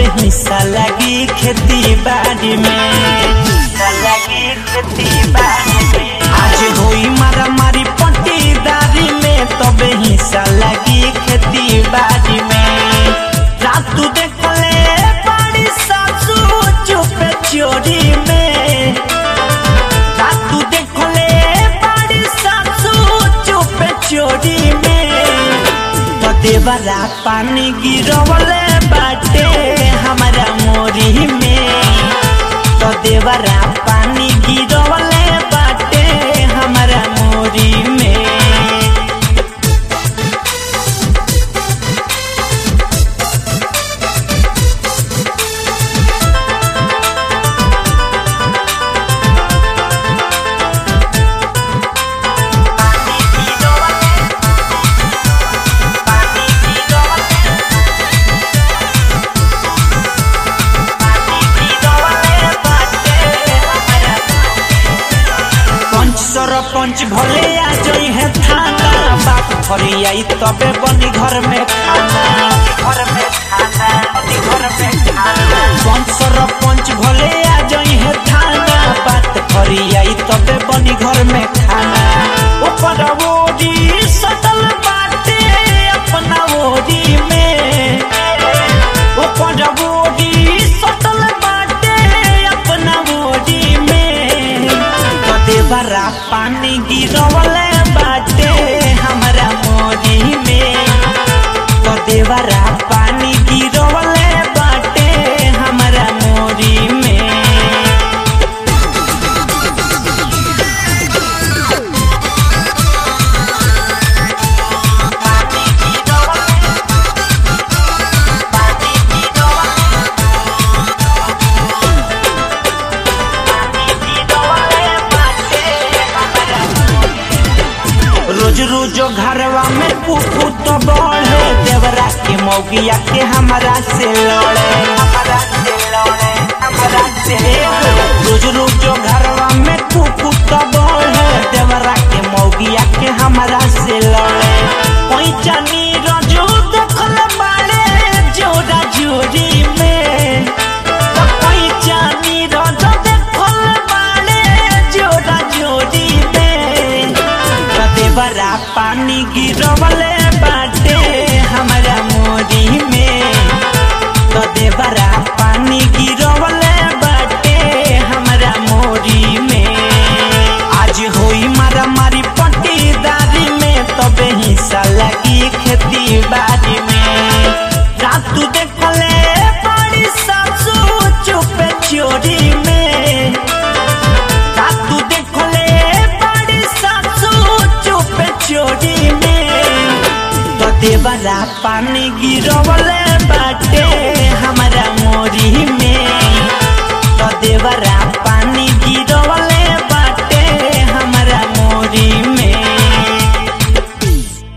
हिस्सा लगी खेती बाड़ी में हिस्सा लगी खेती बाड़ी में आज होई मारा मारी पट्टीदारी में तबे हिस्सा लगी खेती बाड़ी में रातू देखले बड़ी सासू चुपे चोरी में रातू देखले बड़ी सासू चुपे चोरी में तो देवरा पानी गिरवले बाटे हमारा मोरी में तो देवरा पानी गिरवले बाटे हमारा मोरी में पंच सरपंच भले आ जई है थाना बाप फरी आई तबे बनी घर में खाना घर में खाना बनी घर में खाना पंच सरपंच भले आ जई है थाना बात फरी आई तबे बनी घर में खाना ऊपर ओरी सटल बाटे अपना ओरी में ऊपर ओरी सटल बाटे अपना ओरी में कदे बरा पानी गिरवले बाटे हमरा मोरी में कदे बरा पानी गिरवले बाटे हमरा मोरी में रोज रोज घरवा में कुकू तो बढ़े देवरा के मौगिया के हमारा से लड़े हमारा से लड़े हमारा से रोज रोज घरवा में कुकू तो बढ़े देवरा के मौगिया के हमारा से लड़े कोई जानी रजू देखल बाड़े जोड़ा जोड़ी में तो कोई जानी रजू देखल बाड़े जोड़ा जोड़ी में कदे बरा पानी गिरवले बाटे हमारा मोरी में कदे बरा पानी गिरवले बाटे हमारा मोरी में आज होई मारा मारी पट्टीदारी में तबे हिस्सा लगी खेती बाड़ी में रातू देखले बड़ी सासू चुपे चोरी में रातू देखले बड़ी सासू चुपे चोरी में तो देवरा पानी गिरवले बाटे हमारा मोरी में तो देवरा पानी